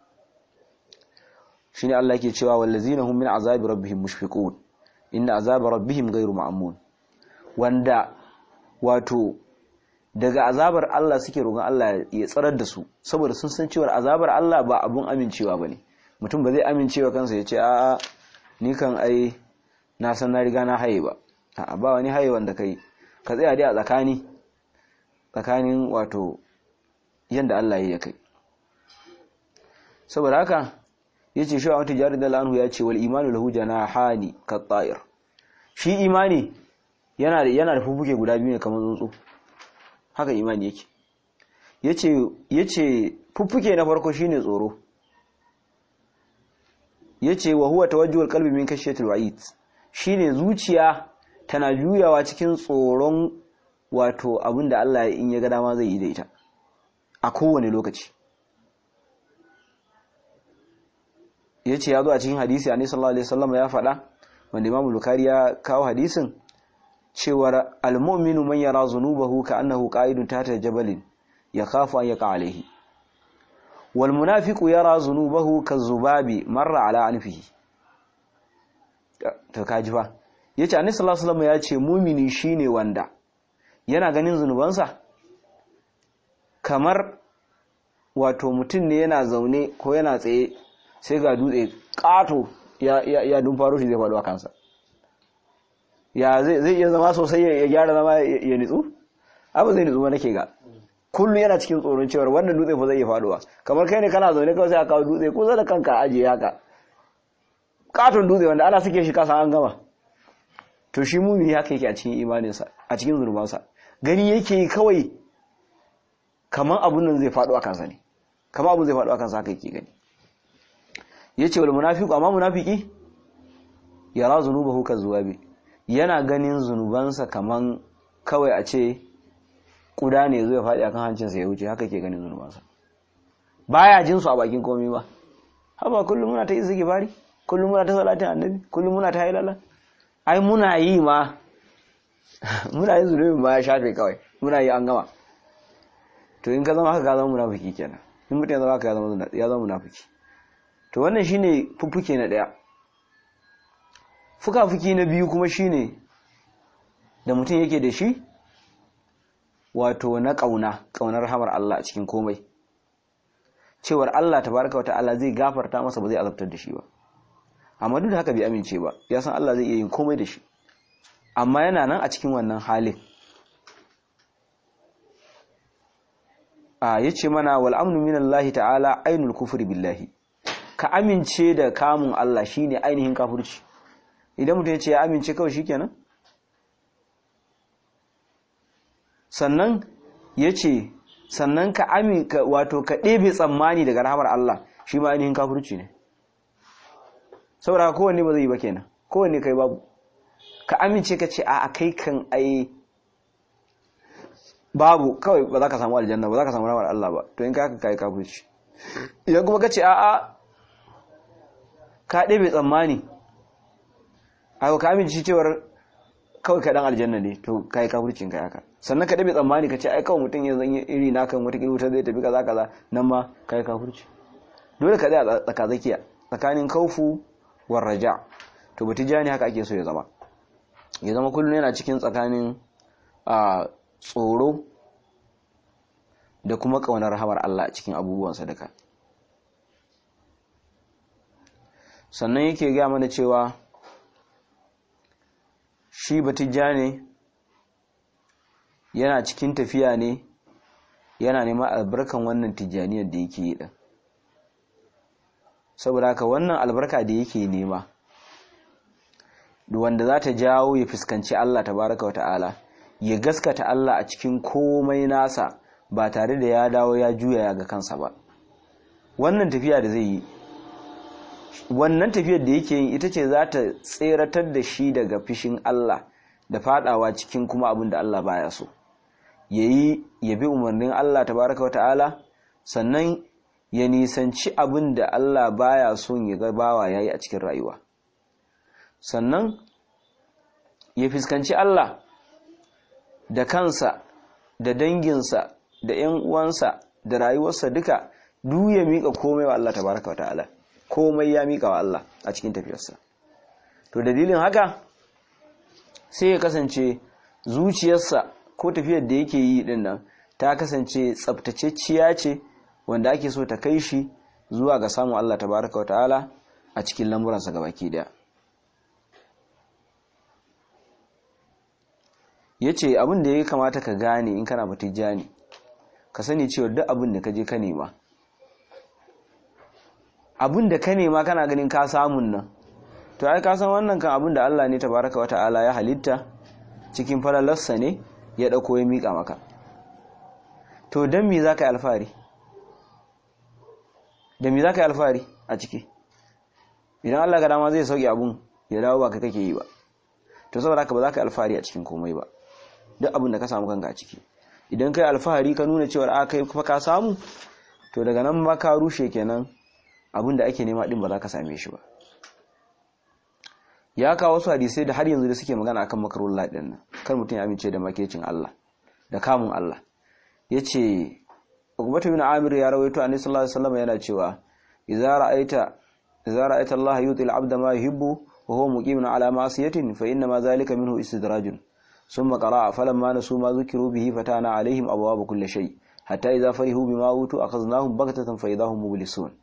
shine Allah yake cewa wallazina hum min azabi rabbihim mushfiqun inna azaba rabbihim ghayru ma'mun wanda wato daga azabar Allah suke roƙon Allah ya tsarar da su saboda sun san cewa azabar Allah ba abun amincewa bane mutum ba zai amincewa kansa ya ce a'a ni kan ai na san na riga na haye ba a'a ba wani haye wanda kai ka tsaya dai a tsakani tsakanin wato yanda Allah ya kai saboda haka yace shi wata jari da anhu ya ce wal imanu lahu janahani ka ta'ir shi imani yana da yana da fufuke guda biyu ne kamar tsuntsu haka imani yake yace yace fuffuke na farko shine tsoro yace wa huwa tawajjuhul qalbi min kashyatil wa'id shine zuciya tana juyawa cikin tsoron wato abinda Allah in ya ga dama zai yi da ita a kowane lokaci yace ya zo a cikin hadisi annabi sallallahu alaihi wasallam ya faɗa wanda Imam Bukhari ya kawo hadisin cewar al-mu'minu man yara zunubahu ka'annahu qa'idun tahta jabalin yakhafu an yaqa alayhi wal munafiqu yara zunubahu kazubabi marra ala anfihi to kaji fa yace annabi sallallahu alaihi wasallam ya ce mu'mini shine wanda yana ganin zunubansa kamar wato mutum ne yana zaune ko yana tsaye sai ga dutse kato ya ya dumfaro shi zai faɗo a kansa ya zai iya zama sosai ya gyara zama ya nitsu abu zai nitsu ba nake ga kullum yana cikin tsoron cewar wannan dutse fa zai iya faduwa kamar kai ne kana zaune kawai sai a kawo dutse kusa da kanka ajiye haka katon dutse wanda ana suke shi kasa an gama to shi mumini haka yake a cikin imaninsa a cikin zurbansa gani yake kawai kamar abun nan zai faɗo a kansa ne kamar abun zai faɗo a kansa haka yake gani yace wal munafiqu amma munafiki yara zunubahu kazuwabi yana ganin zunubansa kaman kawai a ce kuda ne zai faɗi akan hancinsa ya wuce haka ke ganin zunubansa baya jin su a bakin komai ba haba kullum muna ta iziki bari kullum muna ta salatin annabi kullum muna ta hailala ai muna yi ma muna yin zunubin ma ya shafe kawai muna yi an gama to in ka zama haka ka zama munafiki kenan in mutum ya zama haka ya zama munafiki to wannan shine fuffuke na daya fuka-fuki na biyu kuma shine da mutum yake da shi wato na ƙauna ƙaunar hamar Allah a cikin komai cewar Allah tabaraka wa ta'ala zai gafarta masa ba zai azabtar da shi ba amma duk da haka bai amince ba ya san Allah zai iya yin komai da shi amma yana nan a cikin wannan halin a yace mana wal amnu minallahi ta'ala ainul kufri billahi ka amince da kamun Allah shine ainihin kafirci idan mutum ya ce ya amince kawai shikenan sannan ya ce sannan ka aminka wato ka ɗebe tsammani daga rahamar Allah shi ma ainihin kafirci ne saboda kowanne ba zai yi ba kenan kowanne kai babu ka amince ka ce a kai kan ai babu kawai ba za ka samu aljanna ba za ka samu rahamar Allah ba to in ka haka kai kafirci idan kuma ka ce a'a ka ɗebe tsammani a ka amince cewar kawai ka dan aljanna ne to kai kafircin kai haka sannan ka dabe tsammani ka ce ai kawai mutum ya zanyi iri na kan wata wuta zai tafi kaza kaza nan ma kai kafirci dole ka tsaya tsaka zakiya tsakanin kaufu war raja to batijani haka ake so ya zama ya zama kullum yana cikin tsakanin a tsoro da kuma kaunar rahamar Allah a cikin abubuwan sadaka sannan yake gaya mana cewa shi batijja ne yana cikin tafiya ne yana neman albarkan wannan tijjaniyar da yake yi ɗin saboda haka wannan albarka da yake nema wanda za ta jawo ya fuskanci Allah tabaraka wa ta'ala ya gaskata Allah a cikin komai nasa ba tare da ya dawo ya juya ya ga kansa ba wannan tafiya da zai yi wannan tafiyar da yake yin ita ce za ta tseratar da shi daga fishin Allah da fadawa cikin kuma abin da Allah baya so yayi ya bi umarnin Allah tabaraka wata'ala sannan ya nisanci abin da Allah baya son ya ga bawa yayi a cikin rayuwa sannan ya fuskanci Allah da kansa da danginsa da ƴan uwansa da rayuwarsa duka duk ya mika komai wa Allah tabaraka wata'ala komai ya mika wa Allah a cikin tafiyarsa to dalilin haka sai ya kasance zuciyarsa ko tafiyar da yake yi din nan ta kasance tsabtacecciya ce wanda ake so ta kai shi zuwa ga samun Allah tabaraka wa ta'ala a cikin lamuransa gabaki daya yace abin da ya kamata ka gane in kana batijani ka sani cewa duk abin da ka je ka nema abin da ka nema kana ganin ka samun nan to ai ka san wannan kan abin da Allah ne tabaraka wa ta'ala ya halitta cikin falalarsa ne ya dauko ya mika maka to dan me zaka yi alfari da me zaka yi alfari a ciki idan Allah ga dama zai sauke abun ya dawo ba kai kake yi ba to saboda haka ba za ka yi alfahari a cikin komai ba duk abin da ka samu kanka a ciki idan kai alfahari ka nuna cewa a kai fa ka samu to daga nan ma ka rushe kenan abin da ake nema din ba za ka same shi ba ya kawo wasu hadisai da har yanzu da suke magana akan makarullah din nan kar mutum ya amince da makecin Allah da kamun Allah yace Uqbatu bin Amir ya rawaito Annabi sallallahu alaihi wasallam yana cewa idza ra'aita idza ra'aita Allah yuti al-'abda ma yuhibbu wa huwa muqimun ala ma'siyatin fa inna ma dhalika minhu istidrajun thumma qara'a falamma nasu ma dhukiru bihi fatana alaihim abwaaba kulli shay hatta idza farihu bima utu akhadnahum baghtatan fa idahum mublisun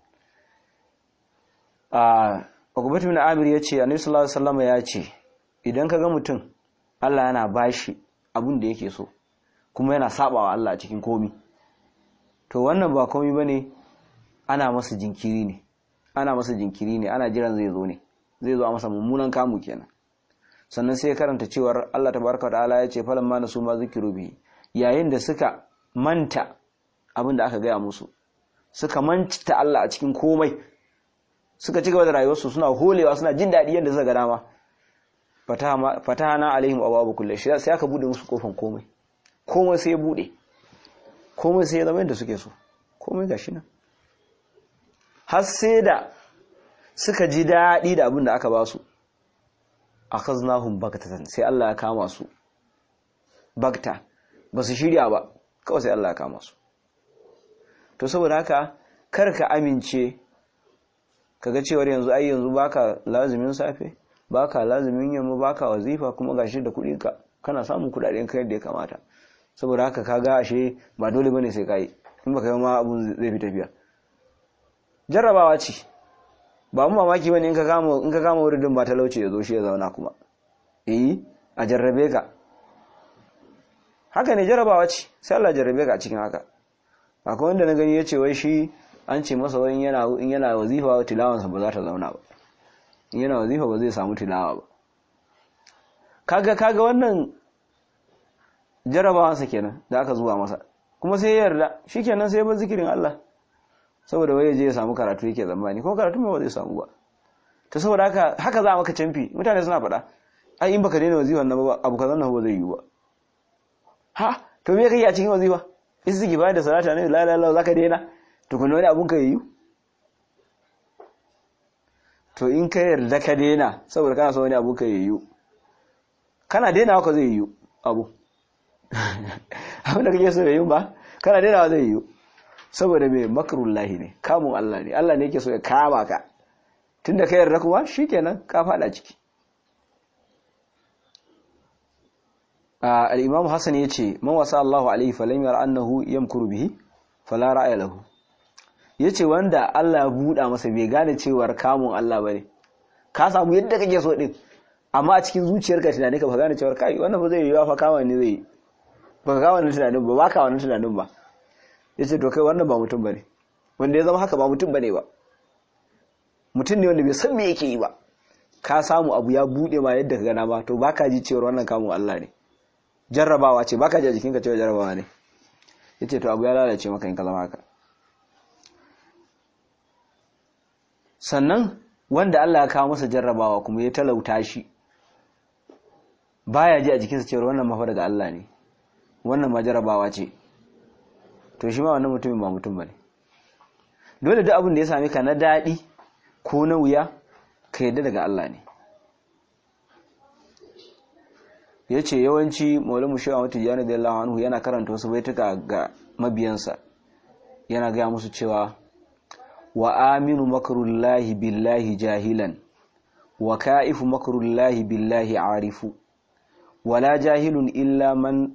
ah Uqbatu bin Amir yace Annabi sallallahu alaihi wasallam ya ce idan kaga mutum Allah yana bashi abin da yake so kuma yana sabawa Allah a cikin komi to wannan ba komai bane ana masa jinkiri ne ana masa jinkiri ne ana jiran zai zo ne zai zo a masa mummunan kamu kenan sannan sai karanta cewar Allah tabaraka wa ta'ala ya ce falan ma nasu ma zikiru bi yayin da suka manta abin da aka gaya musu suka manta Allah a cikin komai suka ci gaba da rayuwarsu suna holewa suna jin daɗi yadda suka ga dama fatahana alaihim ababu kulli shi sai aka bude musu kofan komai komai sai ya bude komai sai ya zama yadda suke so komai gashi nan har sai da suka ji daɗi da abin da aka ba su akhaznahum baghtatan sai Allah ya kama su bagta ba su shirya ba kawai sai Allah ya kama su to saboda haka kar ka amince kaga cewar yanzu ai yanzu baka lazimin safe baka lazimin yamma baka wazifa kuma gashi da kuɗi ka kana samun kuɗaɗen kai yadda ya kamata saboda haka kaga ashe ba dole bane sai kai in baka yi ma abun zai fi tafiya jarrabawa ce ba mu mamaki bane in ka kama in ka kama wuridin ba talauci ya zo shi ya zauna kuma eh a jarrabe ka haka ne jarrabawa ce sai Allah jarrabe ka a cikin haka akwai wanda na gani yace wai shi an ce masa wai yana in yana wazifa tilawansa ba za ta zauna ba in yana wazifa ba zai samu tilawa ba kaga kaga wannan jarrabawansa kenan da aka zuwa masa kuma sai ya yarda shikenan sai ya bar zikirin Allah saboda wai je ya samu karatu yake zamani ko karatu ba zai samu ba to saboda haka haka za a maka canfi mutane suna faɗa ai in baka daina wazifan nan ba abu kazan nan ba zai yi ba ha to me kai a cikin wazifa istighfar da salata ne la la la zaka daina to kun wani abun ka yi to in ka yarda ka daina saboda kana so wani abu ka yi kana daina ka zai yi abu abin da kake so ya yi ba kana daina zai yi saboda mai makarullahi ne kamun Allah ne Allah ne yake so ya kama ka tunda ka yarda kuma shikenan ka fada ciki al-Imam Hassan yace man wasa Allahu alaihi falam yara annahu yamkuru bihi fala ra'aya lahu yace wanda Allah ya buda masa bai gane cewar kamun Allah bane ka samu yadda kake so din amma a cikin zuciyarka tunani ka ba gane cewar kai wannan ba zai yi fa kama ne zai ba ka kama tunanin ba ba ka wannan tunanin ba ya ce to kai wannan ba mutum ba ne wanda ya zama haka ba mutum ba ne ba mutum ne wanda bai san me yake yi ba ka samu abu ya buɗe ma yadda ka gana ba to ba ka ji cewar wannan kamun Allah ne jarrabawa ce ba ka ji a jikinka cewa jarrabawa ne ya ce to abu ya lalace maka in ka zama haka sannan wanda Allah ya kawo masa jarrabawa kuma ya talauta shi baya ji a jikinsa cewar wannan mafa daga Allah ne wannan ma jarrabawa ce to shi ma wannan mutumin ba mutum bane dole duk abin da ya same ka na daɗi ko na wuya ka yadda daga Allah ne ya ce yawanci maulamu shawa wata jani da yallahu anhu yana karanta wasu baituka ga mabiyansa yana gaya musu cewa wa aminu makarullahi billahi jahilan wa ka'ifu makarullahi billahi arifu wala jahilun illa man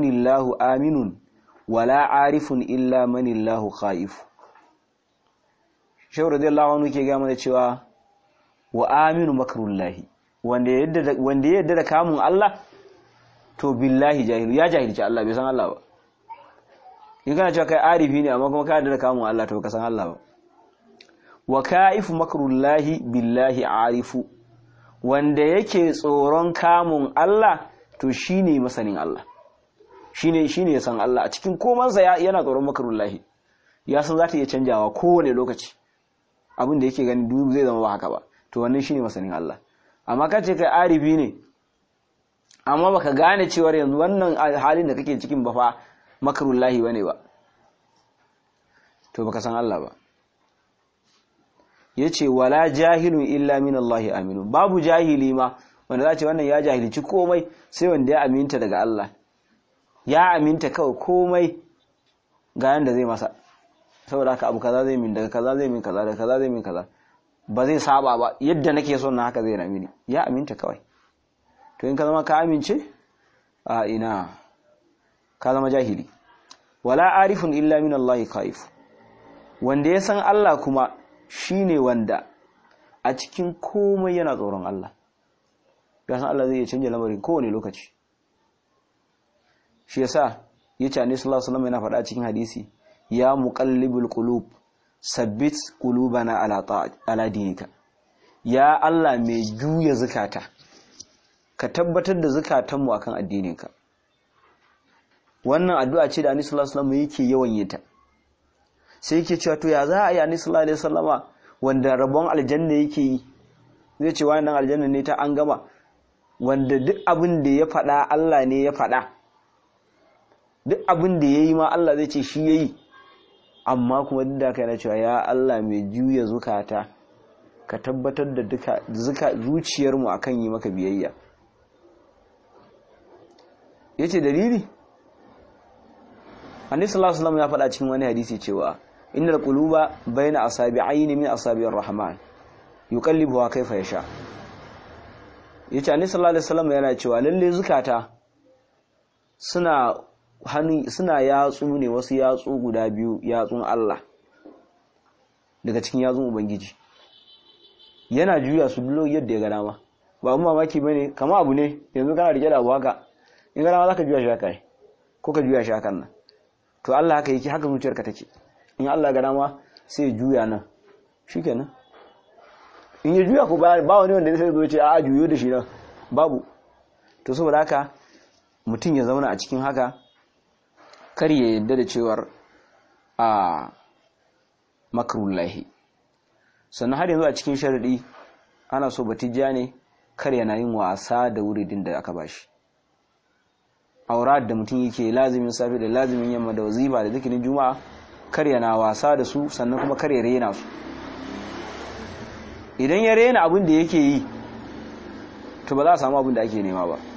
manillahu aminun wala arifun illa manillahu khaifu shehu radiyallahu anhu ke ga mana cewa wa aminu makrullahi wanda yadda wanda yadda da kamun Allah to billahi jahilu ya jahilci Allah bai san Allah ba in kana cewa kai arifi ne amma kuma ka yadda da kamun Allah to ka san Allah ba wa kaifu makrullahi billahi arifu wanda yake tsoron kamun Allah to shine masanin Allah shine shine ya san Allah a cikin komansa yana tsoron makrullahi ya san za ta iya canjawa kowane lokaci abin da yake gani duk zai zama ba haka ba to wannan shine masanin Allah amma ka ce kai arifi ne amma baka gane cewar yanzu wannan halin da kake cikin ba fa makrullahi bane ba to baka san Allah ba yace wala jahilun illa min Allah aminu babu jahili ma wanda za ce wannan ya jahilci komai sai wanda ya aminta daga Allah ya aminta kawai komai ga yanda zai masa saboda haka abu kaza zai min daga kaza zai min kaza daga kaza zai min kaza ba zai saba ba yadda nake son na haka zai na mini ya aminta kawai to in ka zama ka amince a ina ka zama jahili wala arifun illa min Allah khaif wanda ya san Allah kuma shine wanda a cikin komai yana tsoron Allah ya san Allah zai iya canja lamarin kowane lokaci shi yasa yace annabi sallallahu alaihi wasallam yana faɗa cikin hadisi ya muqallibul qulub sabbit qulubana ala ta'at ala dinika ya Allah mai juya zakata ka tabbatar da zakatanmu akan addininka wannan addu'a ce da annabi sallallahu alaihi wasallam yake yawan yin ta sai yake cewa to ya za a yi annabi sallallahu alaihi wasallama wanda rabon aljanna yake yi zai ce wannan aljanna ne ta an gama wanda duk abin da ya faɗa Allah ne ya faɗa duk abin da ya yi ma Allah zai ce shi ya yi amma kuma duk da kai na cewa ya Allah mai juya zukata ka tabbatar da duka zuciyarmu akan yi maka biyayya yace dalili Annabi sallallahu alaihi wasallam ya faɗa cikin wani hadisi cewa innal quluba bayna asabi'aini min asabi'ir rahman yuqallibuha kayfa yasha yace Annabi sallallahu alaihi wasallam yana cewa lalle zukata suna hannu suna yatsu ne wasu yatsu guda biyu yatsun Allah daga cikin yatsun ubangiji yana juya su duk yadda ya ga dama ba mu mamaki bane kama abu ne yanzu kana rike da abu haka in ga dama zaka juya shi haka ko ka juya shi hakan nan to Allah haka yake haka zuciyarka take in Allah ga dama sai ya juya nan shikenan in ya juya ko ba wani wanda sai zo ce a juyo da shi nan babu to saboda haka mutum ya zauna a cikin haka kar ya yadda da cewar a makarullahi sannan har yanzu a cikin sharadi ana so batijja ne kar yana yin wasa da wuridin da aka bashi aurat da mutum yake lazimin safe da lazimin yamma da wazifa da zikirin juma'a kar yana wasa da su sannan kuma kar ya rena su idan ya rena abin da yake yi to ba za a samu abin da ake nema ba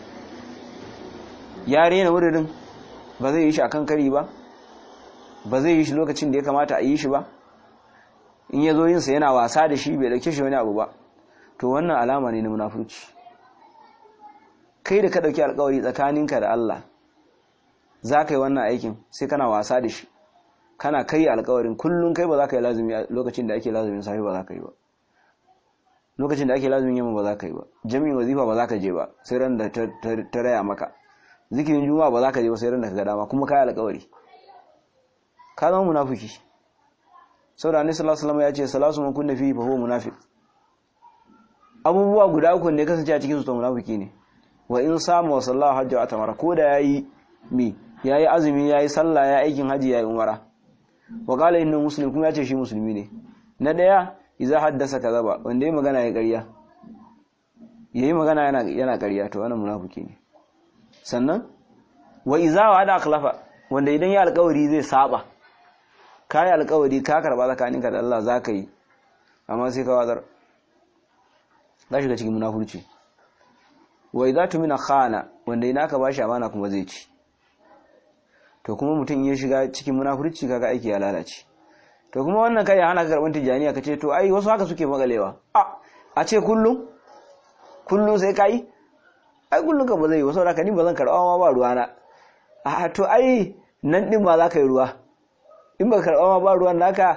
ya rena wuridin ba zai yi shi akan kari ba ba zai yi shi lokacin da ya kamata a yi shi ba in ya zo yinsa yana wasa da shi bai dauke shi wani abu ba to wannan alama ne na munafurci kai da ka dauki alkawari tsakaninka da Allah za ka yi wannan aikin sai kana wasa da shi kana kai alkawarin kullum kai ba za ka yi lazumi lokacin da ake lazumin safe ba za ka yi ba lokacin da ake lazumin yamma ba za ka yi ba jami'in wazifa ba za ka je ba sai ran da ta raya maka zikirin juma'a ba za ka je ba sai ran da ka ga dama kuma kai alkawari ka zama munafiki saboda annabi sallallahu alaihi wasallam ya ce salasu man kunna fihi fa huwa munafiq abubuwa guda uku ne kasance a cikin su to munafiki ne wa in samu wa sallahu hajji wa tamara ko da yayi mi yayi azumi yayi sallah yayi aikin haji yayi umara wa qala inna muslim kuma ya ce shi musulmi ne na daya idza haddasa kadaba wanda yayi magana ya ƙarya yayi magana yana yana ƙarya to wannan munafiki ne sannan wa idza wa'ada akhlafa wanda idan ya alƙawari zai saba kai alƙawari ka karba tsakaninka da Allah zaka yi amma sai ka wazar za shiga cikin munafurci wa idza tumina khana wanda ina ka bashi amana kuma zai ci to kuma mutum ya shiga cikin munafurci kaga aiki ya lalace to kuma wannan kai hana ka karban tijaniya kace to ai wasu haka suke magalewa a a ce kullum kullum sai kai ai kullum ka ba zai wasu haka ni ba zan karba ma ba ruwa na a to ai nan din ma za ka yi ruwa in ba karba ma ba ruwan naka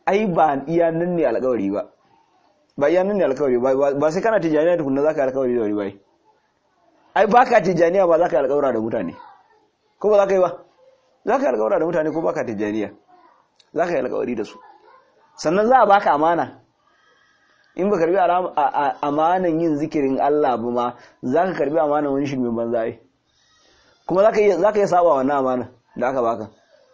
ai ba iya nan ne alƙawari ba ba iya nan ne alƙawari ba ba sai kana tijaniya tukunna zaka yi alƙawari da wani bai ai baka tijaniya ba zaka yi alƙawara da mutane ko ba zaka yi ba zaka yi alƙawara da mutane ko baka tijaniya zaka yi alƙawari da su sannan za a baka amana in ba karbi amanan yin zikirin Allah ba ma zaka karbi amanan wani shirmin banza ai kuma zaka iya zaka iya saba wannan amana da aka baka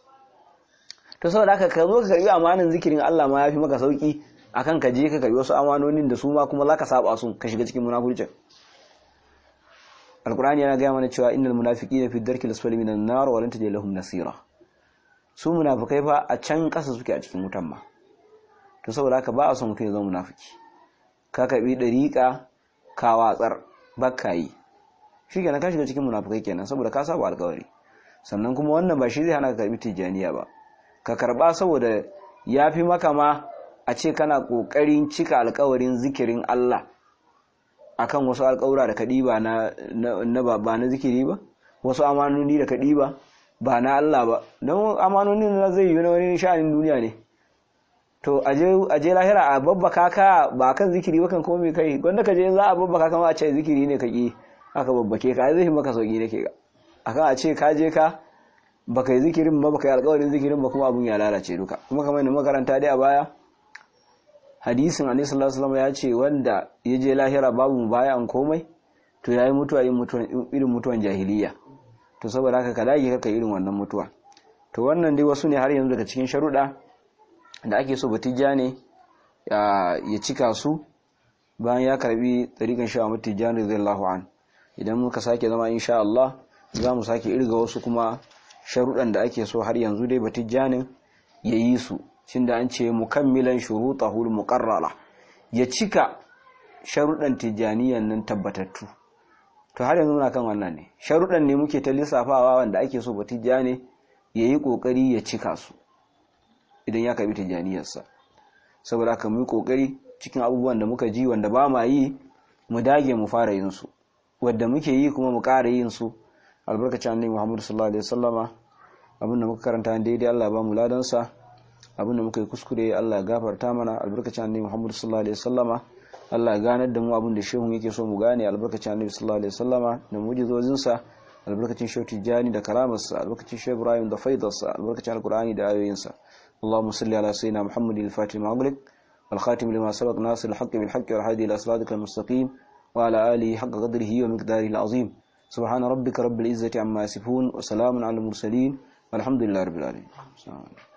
to saboda haka ka zo ka karbi amanan zikirin Allah ma yafi maka sauki akan ka je ka karbi wasu amanonin da su ma kuma zaka saba su ka shiga cikin munafurcin alqur'ani yana ga mana cewa innal munafiqina fi darkil asfali minan nar wa lan tajid lahum nasira su munafikai fa a can kasa suke a cikin wutan ma to saboda haka ba a son mutum ya zama munafiki ka karbi dariƙa ka watsar bakka yi shi kenan ka shiga cikin munafikai kenan saboda ka saba alƙawari sannan kuma wannan ba shi zai hana ka karbi tijaniya ba ka karba saboda ya fi maka ma a ce kana ƙoƙarin cika alƙawarin zikirin Allah akan wasu alƙawura da ka ɗiba na ba na zikiri ba wasu amanoni da ka ɗiba ba na Allah ba don amanoni na zai yi na wani sha'anin duniya ne to aje lahira a babbaka ka ba kan zikiri ba kan komai kai wanda ka je za a babbaka kama a ce zikiri ne ka ƙi aka babbake ka zai maka sauƙi da ke ga akan a ce ka je ka baka yi zikirin ba baka yi alƙawarin zikirin ba kuma abun ya lalace duka kuma kamar yadda makaranta dai a baya hadisin annabi sallallahu alaihi wasallam ya ce wanda ya je lahira babu bayan komai to yayi mutuwa irin mutuwan jahiliya to saboda haka ka dage ka irin wannan mutuwa to wannan dai wasu ne har yanzu daga cikin sharuɗa da ake so batijja ne ya cika su bayan ya karbi tarikan sha'a mutijjani radiyallahu an idan muka sake zama insha Allah za mu sake irga wasu kuma sharuɗan da ake so har yanzu dai batijjanin ya yi su cin da an ce mukammilan shurutahul muqarrara ya cika sharuɗan tijjaniyan nan tabbatattu to har yanzu muna kan wannan ne sharuɗan ne muke ta lissafawa wanda ake so batijjani ya yi ƙoƙari ya cika su idan ya karbi tijjaniyarsa saboda haka mu yi ƙoƙari cikin abubuwan da muka ji wanda ba ma yi mu dage mu fara yin su wadda muke yi kuma mu ƙara yin su albarkacin annabi Muhammad sallallahu alaihi wasallama abinda muka karanta daidai Allah ba mu ladansa abinda muka yi kuskure Allah ya gafarta mana albarkacin annabi Muhammad sallallahu alaihi wasallama Allah ya ganar da mu abinda shehu yake so mu gane albarkacin annabi sallallahu alaihi wasallama da mujizozin sa albarkacin shehu Tijani da karamarsa albarkacin shehu Ibrahim da faidarsa albarkacin alqur'ani da ayoyinsa اللهم صل على سيدنا محمد الفاتح المغلق والخاتم لما سبق ناصر الحق بالحق والهادي الى صراطك المستقيم وعلى اله حق قدره ومقداره العظيم سبحان ربك رب العزة عما يصفون وسلام على المرسلين والحمد لله رب العالمين